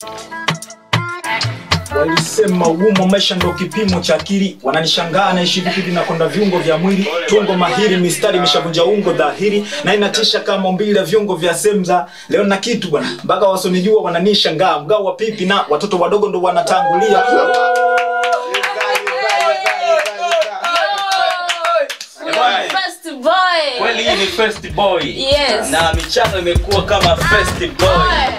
Walisema ugumu wa maisha ndo kipimo cha akili, wananishangaa naishi vipi nakonda viungo vya mwili, tungo mahiri, mistari imeshavunja ungo dhahiri, na inatisha kama umbili la viungo vya semza. Leo na kitu bwana, mpaka wasonijua wananishangaa, mgao wa pipi na watoto wadogo ndo wanatangulia. First boy. Kweli hii ni first boy. Yes. Na michano imekuwa kama first boy.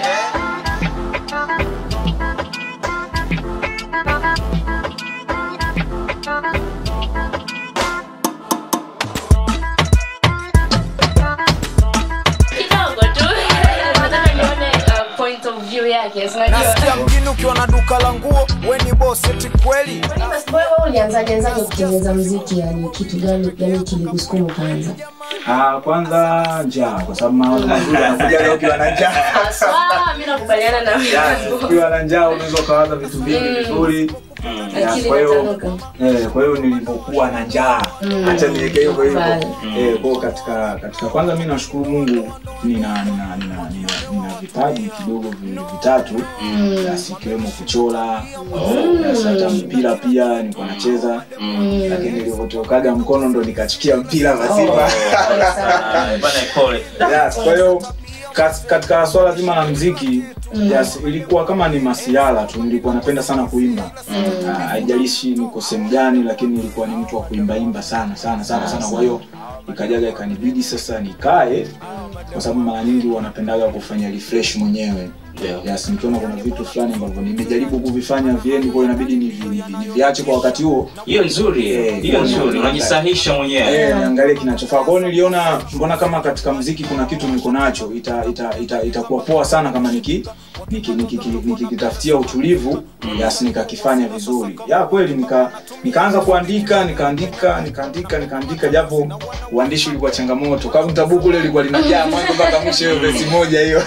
Kidogo tu. Nataka nione uh, point of view yake. si unajua. nasikia mjini ukiwa na duka la nguo we ni boss eti kweli First boy, wewe ulianzaje anzaje kutengeneza muziki yani kitu gani yani kilikusukuma ukaanza Ah, kwanza njaa, kwa sababu mawazo mazuri yanakuja leo ukiwa na njaa. Haswa, mimi nakubaliana na Yaani, wewe. ukiwa na njaa unaweza ukawaza vitu vingi vizuri. Ya, Akili kwa hiyo inatanuka. eh, kwa hiyo nilipokuwa na njaa acha niweke hivyo hivyo Vale. eh, kwa hiyo katika katika kwanza mimi nashukuru Mungu nina nina nina, nina, nina vipaji kidogo vi- vitatu basi ikiwemo kuchora basi hata mpira pia nilikuwa nacheza lakini nilivyotokaga mkono ndo nikachukia mpira mazima Ah, Bana pole. yes, kwa hiyo kat- katika swala zima la mziki yes, ilikuwa kama ni masiala tu nilikuwa napenda sana kuimba Ah, haijalishi niko sehemu gani lakini nilikuwa ni mtu wa kuimbaimba sana sana sana sana kwa hiyo ikajaga ikanibidi sasa nikae kwa sababu mara nyingi wanapendaga kufanya refresh mwenyewe Yeah. yes, nikiona kuna vitu fulani ambavyo nimejaribu kuvifanya viendi kwa hiyo inabidi nivi- nivi- niviache kwa wakati huo Hiyo nzuri. Eh, Hiyo kwa- nzuri. Unajisahisha mwenyewe. Eh, niangalie kinachofaa kwao niliona mbona kama katika mziki kuna kitu niko nacho ita ita ita itakuwa poa sana kama niki niki nikikitafutia niki, nikikitafutia utulivu yasi nikakifanya vizuri ya kweli nika nikaanza kuandika nikaandika nikaandika nikaandika japo uandishi ulikuwa changamoto kama tabuku ile ilikuwa linajaa mwanzo mpaka mwisho hiyo vesi moja hiyo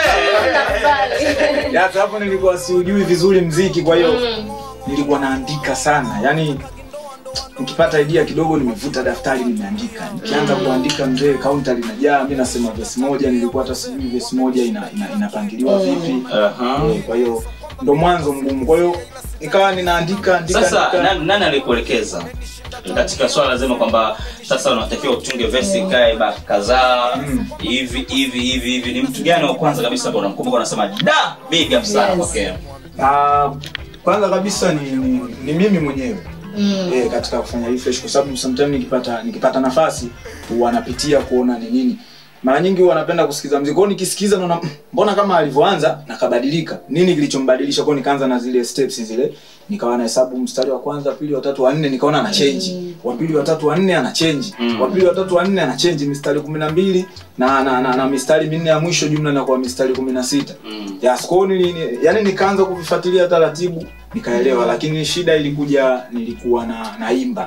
Nakubali. ya hapo nilikuwa siujui vizuri mziki kwa hiyo nilikuwa naandika sana yani nikipata idea kidogo nimevuta daftari nimeandika nikianza kuandika mzee kaunta linajaa mi nasema vesi moja nilikuwa hata sijui vesi moja ina, ina, inapangiliwa vipi Aha. Eh, kwa hiyo ndo mwanzo mgumu kwa hiyo nikawa ninaandika andika, Sasa andika. nani, nani alikuelekeza katika swala zima kwamba sasa unatakiwa utunge vesi kae ba kadhaa hivi hivi hivi hivi ni mtu gani wa kwanza kabisa ambao unamkumbuka unasema da big up sana Yes. okay. Ah, kwanza kabisa ni, ni, ni mimi mwenyewe eh, katika kufanya refresh kwa sababu sometimes nikipata nikipata nafasi huwa napitia kuona ni nini mara nyingi huwa napenda kusikiza mziki kwao nikisikiza naona "Mm, mbona kama alivyoanza nakabadilika nini kilichombadilisha kwao nikaanza na zile steps zile nikawa na hesabu mstari wa kwanza pili wa tatu wa nne nikaona ana change wa pili wa tatu wa nne ana change wa pili wa tatu wa nne ana change mistari kumi na mbili na, na, na, na mistari minne ya mwisho jumla inakuwa mistari kumi na sita Mm. yes, kwao nili, ni- yani nikaanza kuvifuatilia taratibu nikaelewa lakini shida ilikuja nilikuwa na naimba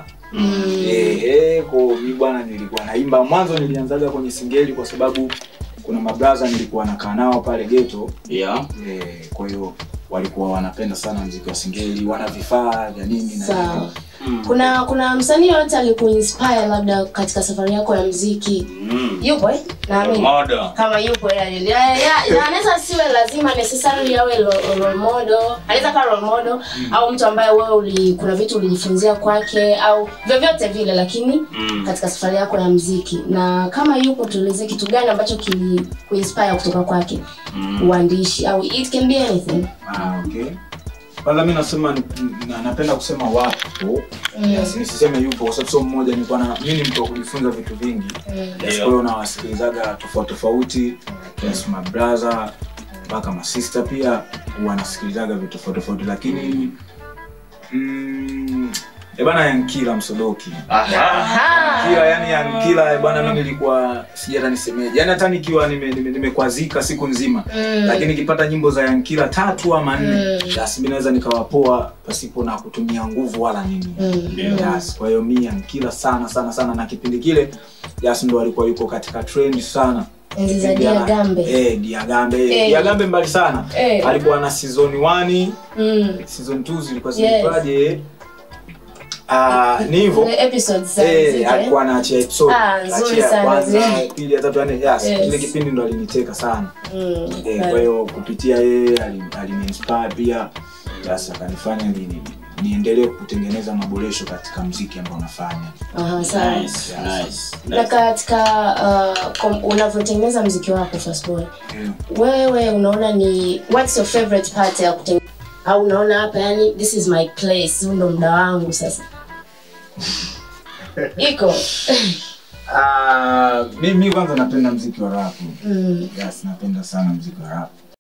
eh, eh, kwa mi bwana nilikuwa naimba mwanzo nilianzaga kwenye singeli kwa sababu kuna mabraza nilikuwa nakaa nao pale geto yeah. eh, kwa hiyo walikuwa wanapenda sana mziki wa singeli wana vifaa vya nini na sawa nini. kuna kuna msanii yoyote alikuinspire labda katika safari yako ya mziki mm. yupo eh? naamini Modo. kama yupo yani ya, ya, ya, anaweza siwe lazima necessarily awe lo- role model anaweza kuwa role model au mtu ambaye wewe uli, kuna vitu ulijifunzia kwake au vyovyote vile lakini Mm. katika safari yako ya mziki na kama yupo tueleze kitu gani ambacho kilikuinspire kutoka kwake uandishi au it can be anything Ah, okay. kwanza mi nasema ni- na, napenda kusema wapo yes, nisiseme yupo kwa sababu sio mmoja nilikuwa na mi ni mtu wa kujifunza vitu vingi yes, kwa hiyo nawasikilizaga tofauti tofauti yes, mabraha mpaka masista pia huwa nasikilizaga vitu tofauti tofauti lakini mm, ebana yankila msodoki Aha. kila yani yankila ebana mi nilikuwa sijui hata nisemeje yani hata nikiwa nimekwazika nime, nimekwazika siku nzima lakini nikipata nyimbo za yankila tatu ama nne basi mi naweza nikawapoa pasipo na kutumia nguvu wala nini yes, kwa hiyo mi yankila sana sana sana na kipindi kile yes ndo alikuwa yuko katika trend sana Enzi za Kipindi ana- Diagambe. eh, diagambe Eh. diagambe mbali sana Eh. alikuwa na season 1 mm. season 2 zilikuwa Yes. zinaitwaje Ah, ni hivyo Zile episodes za Eh, muziki, eh? alikuwa anaachia episode Ah, nzuri Achia ya sana kwanza zile. pili ya tatu ya nne yes, Yes. kile kipindi ndo aliniteka sana Mm, Eh, sana. kwa hiyo kupitia yeye ali- aliniinspire pia sasa akanifanya ni, ni, niendelee kutengeneza maboresho katika mziki ambao nafanya Aha, sawa. Nice, nice, na nice. katika uh, kom- unavyotengeneza mziki wako first boy yeah. wewe unaona ni what's your favorite part ya kutengeneza au unaona hapa yani this is my place huu ndo muda wangu sasa iko Ah, mi, mi kwanza napenda mziki wa rap mm. yes napenda sana mziki wa rap